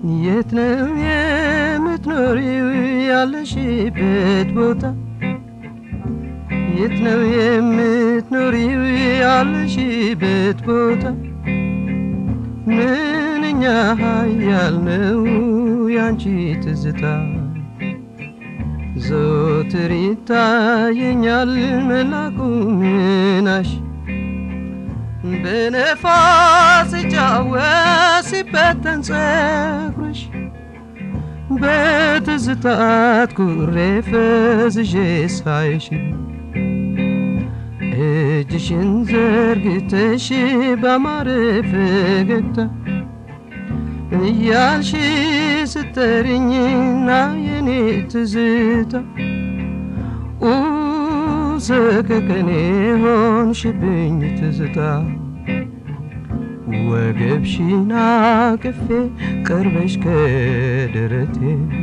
የት ነው የምትኖሪው ያለሽበት ቦታ? የት ነው የምትኖሪው ያለሽበት ቦታ? ምንኛ ኃያል ነው ያንቺ ትዝታ ዘወትር ይታየኛል መላኩ ምናሽ በነፋስ ሲጫወት ሲበተን ጸጉርሽ በትዝታት ኩሬ ፈዝዤ ሳይሽ እጅሽን ዘርግተሽ ባማረ ፈገግታ እያልሽ ስተርኝና የኔ ትዝታ ሰከከኔ ሆንሽብኝ ትዝታ ወገብሽን አቅፌ ቀርበሽ ከደረቴ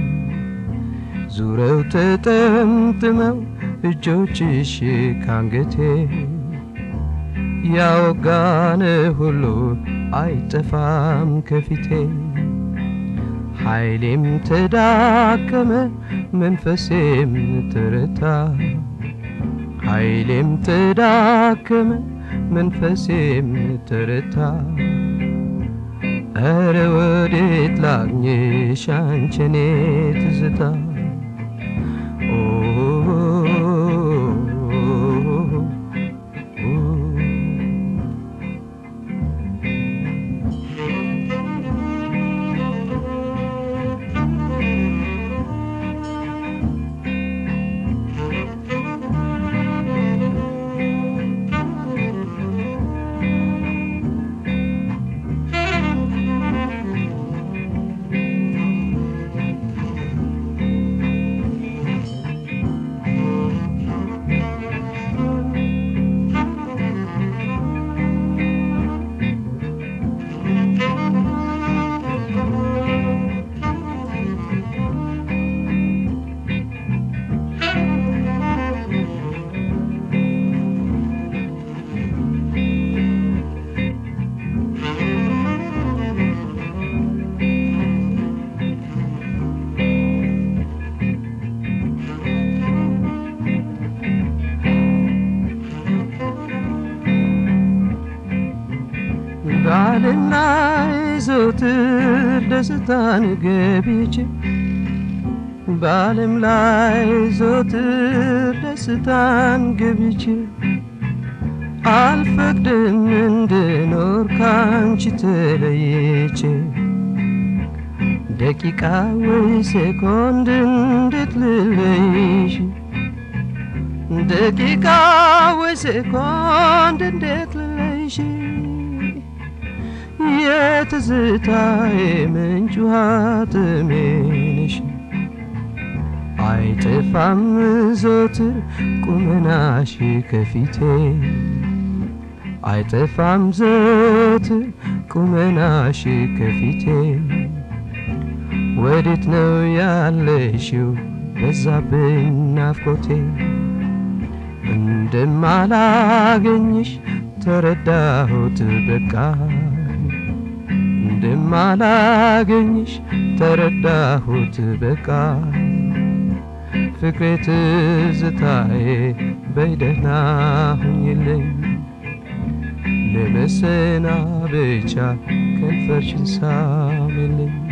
ዙረው ተጠምጥመው እጆችሽ ካንገቴ ያወጋነ ሁሉ አይጠፋም ከፊቴ ኃይሌም ተዳከመ መንፈሴም ተረታ ኃይሌም ተዳከመ መንፈሴም ተረታ እረ ወዴት ላግኝሽ አንቺኔ ትዝታ ባልና ዘወትር ደስታን ገቢች በዓለም ላይ ዘወትር ደስታን ገቢች አልፈቅድም እንድኖር ካንቺ ተለይቼ ደቂቃ ወይ ሴኮንድ እንዴት ልለይሽ ደቂቃ ወይ ሴኮንድ እንዴት ልለይሽ የትዝታዬ ምንጭ ውሃ ጥሜ ነሽ አይጠፋም ዘወትር ቁመናሽ ከፊቴ አይጠፋም ዘወትር ቁመናሽ ከፊቴ ወዴት ነው ያለሽው በዛብኝ ናፍቆቴ እንደማላገኝሽ ተረዳሁት በቃ እንደማላገኝሽ ተረዳሁት በቃ ፍቅሬ ትዝታዬ በይደህና ሁኝልኝ ለመሰናበቻ ከንፈርሽን ሳሚልኝ